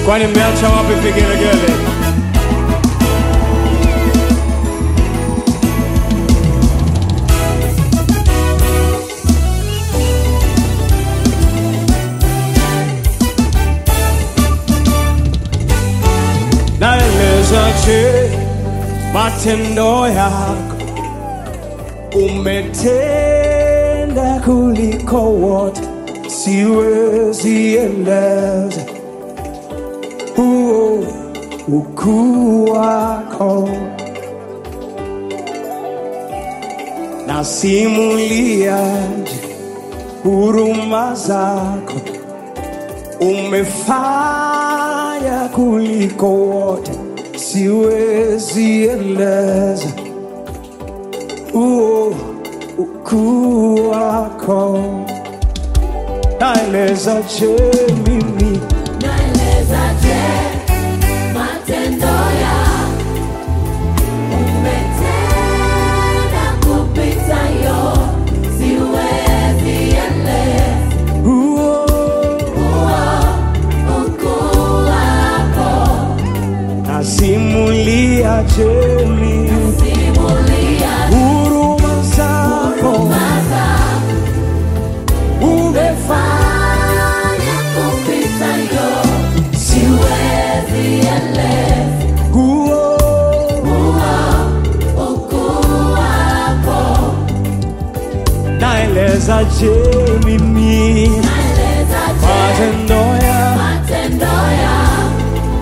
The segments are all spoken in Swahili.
Kwani mmeacha wapi vigelegele? Naelezaje matendo yako, umetenda kuliko wote, siwezi eleza huo ukuu wako, nasimuliaje huruma zako, umefanya kuliko wote, siwezi eleza huo ukuu wako, naelezaje mimi Naelezaje matendo yako? Umetenda kupita yote, siwezi eleza huo huo ukuu wako. nasimuliaje mimi Simulia huruma zako huruma zako, umefanya kupita yote, siwezi eleza huo huo ukuu wako. naelezaje mimi Naelezaje matendo ya matendo yako?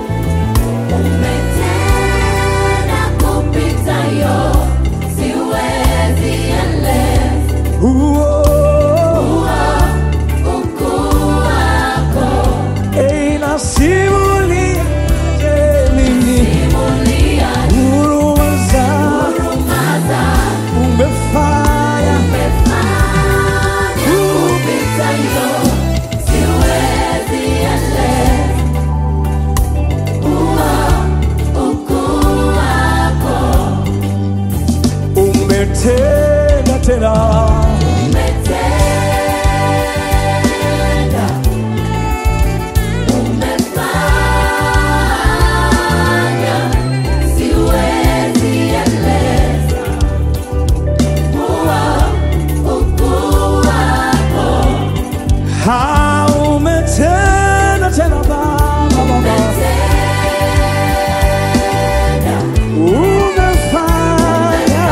Umetenda kupita yote, siwezi eleza huo huo ukuu wako. Ei, nasimuliaje mimi Simulia huruma zako huruma zako, umefanya umefanya kupita yote, siwezi eleza huo ukuu wako. umetenda tena Umetenda, umefanya, siwezi eleza huo ukuu wako. ha umetenda tena baba baba Umetenda, umefanya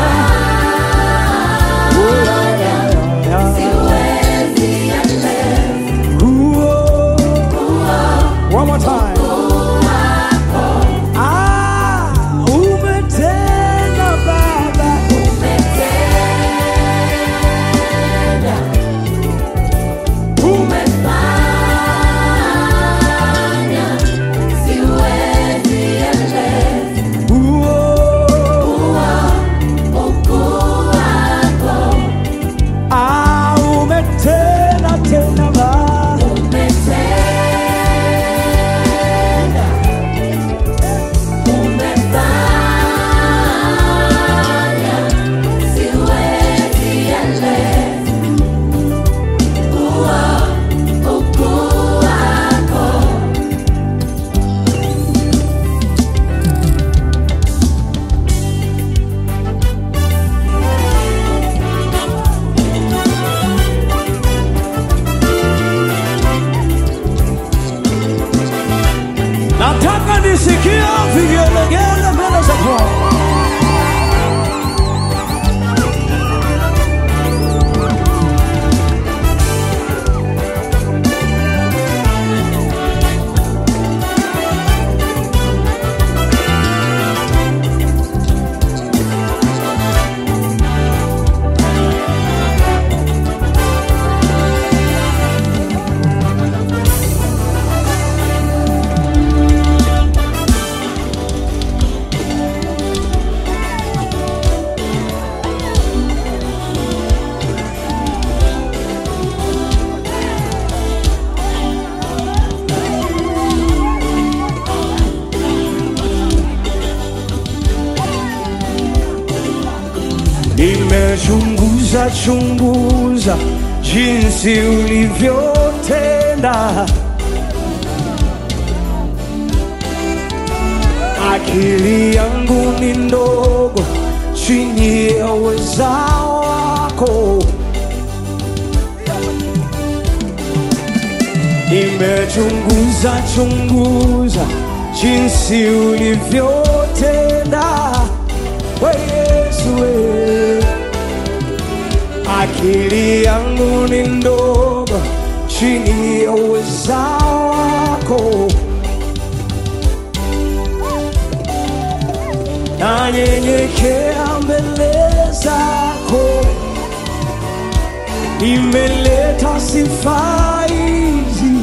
Oh, ya, ya, ya, ya. siwezi eleza Huo. huo One more time. Ah, umetenda baba umetenda, umefanya, siwezi eleza Huo. ukuu wako. Ah, umetenda tena baba Umetenda, umefanya, siwezi eleza huo ukuu wako. nataka nisikie vigelegele mbele za Bwana. Nimechunguza chunguza jinsi ulivyotenda, akili yangu ni ndogo chini ya uwezao wako. Nimechunguza chunguza jinsi ulivyotenda, we Yesu we. Akili yangu ni ndogo chini ya uwezao wako. nanyenyekea mbele zako, nimeleta sifa hizi,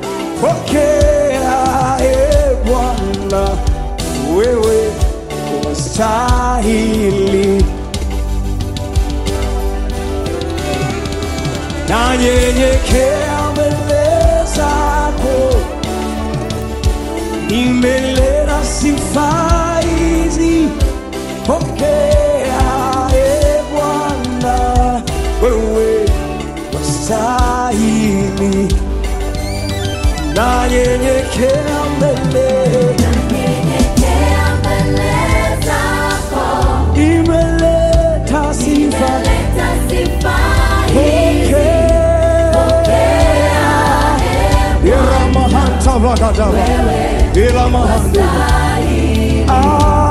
pokea e Bwana, wewe wastahili. Nanyenyekea mbele zako nimeleta sifa hizi, pokea e Bwana, wewe wastahili. Nanyenyekea mbele, Nyenyekea mbele zako, nimeleta sifa, nimeleta sifa hizi. pokea Iramahanta Vagadava, Iramahanda, Stahili. Ah,